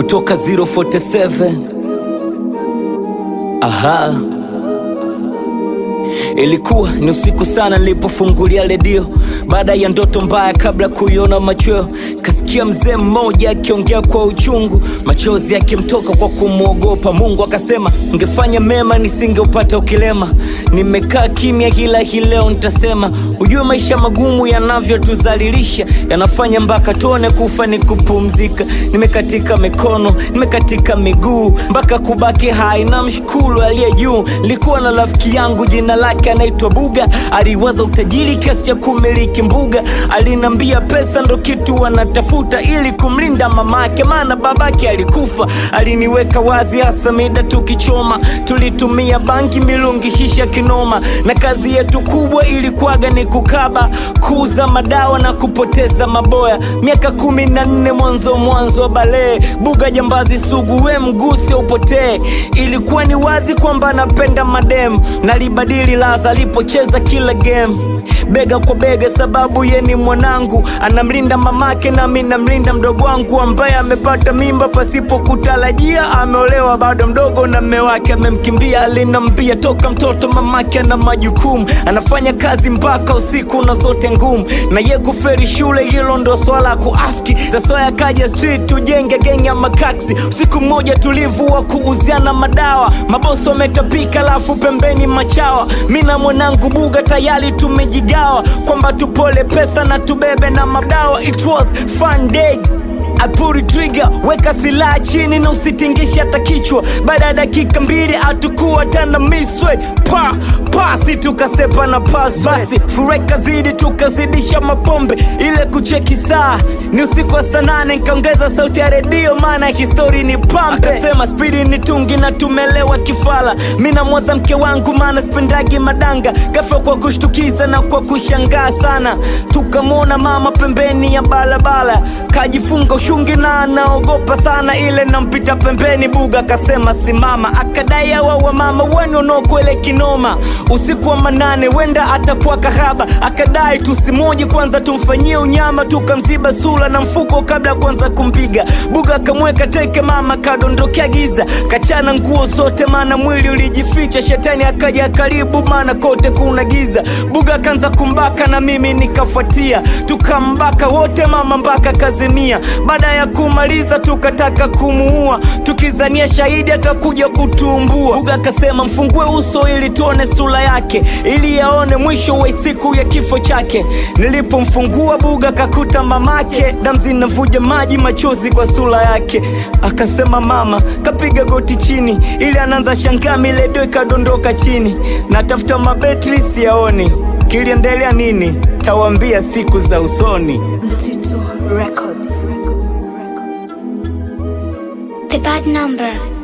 kutoka 047 aha Ilikuwa ni usiku sana nilipofungulia redio baada ya ndoto mbaya, kabla kuiona machweo, kasikia mzee mmoja akiongea kwa uchungu, machozi yakimtoka kwa kumwogopa Mungu. Akasema, ungefanya mema nisingeupata ukilema. Nimekaa kimya, ila hii leo nitasema. Ujue maisha magumu yanavyotuzalilisha, yanafanya mpaka tuone kufa ni kupumzika. Nimekatika mikono, nimekatika miguu, mpaka kubaki hai na mshukuru aliye juu. Nilikuwa na rafiki yangu jina lake anaitwa Buga, aliwaza utajiri kiasi cha kumiliki mbuga. Alinambia pesa ndo kitu anatafuta ili kumlinda mamake, maana babake alikufa. Aliniweka wazi, hasa mida tukichoma, tulitumia bangi, milungi, shisha kinoma, na kazi yetu kubwa ilikuwaga ni kukaba, kuuza madawa na kupoteza maboya. Miaka kumi na nne mwanzo mwanzo wa balee, Buga jambazi sugu, we mguse upotee. Ilikuwa ni wazi kwamba anapenda madem, nalibadili laza alipocheza kila game bega kwa bega, sababu ye ni mwanangu, anamlinda mamake nami namlinda mdogo wangu ambaye amepata mimba pasipo kutarajia. Ameolewa bado mdogo na mme wake amemkimbia. Alinambia toka mtoto mamake ana majukumu, anafanya kazi mpaka usiku na zote ngumu, na ye kuferi shule, hilo ndo swala kuafiki za soya kaja street tujenge genge ya makaksi. Usiku mmoja tulivu wa kuuziana madawa, maboso wametapika, alafu pembeni machawa. Mi na mwanangu Buga tayari tumejigawa kwamba tupole pesa na tubebe na madawa. It was fun day Apuri trigger, weka silaha chini na usitingishe hata kichwa. Baada ya dakika mbili hatukuwa tena miswe pa pasi, tukasepa na pas basi, fureka zidi, tukazidisha mapombe ile kucheki saa ni usiku wa saa nane, nikaongeza sauti ya redio maana histori ni pambe. Akasema spidi ni tungi na tumelewa kifala, mi namwaza mke wangu maana spendagi madanga. Ghafla kwa kushtukiza na kwa kushangaa sana, tukamwona mama pembeni ya balabala kajifunga ushungi na anaogopa sana, ile nampita pembeni. Buga akasema simama, akadai awa wa mama wenu unaokwele kinoma. Usiku wa manane wenda atakuwa kahaba, akadai tusimoje kwanza tumfanyie unyama, tukamziba sura na mfuko kabla ya kwanza kumpiga. Buga akamweka teke, mama kadondokea giza, kachana nguo zote, maana mwili ulijificha. Shetani akaja karibu, maana kote kuna giza. Buga akaanza kumbaka na mimi nikafuatia, tukambaka wote mama mpaka kazimia. Baada ya kumaliza tukataka kumuua, tukizania shahidi atakuja kutumbua. Buga akasema mfungue uso ili tuone sura yake, ili yaone mwisho wa siku ya kifo chake. Nilipomfungua Buga kakuta mamake, damu zinavuja maji, machozi kwa sura yake. Akasema mama kapiga goti chini, ili anaanza shangaa, miledo ikadondoka chini. Natafuta mabetri siyaoni, kiliendelea nini? Tawambia siku za usoni. Mtito Records. The bad number.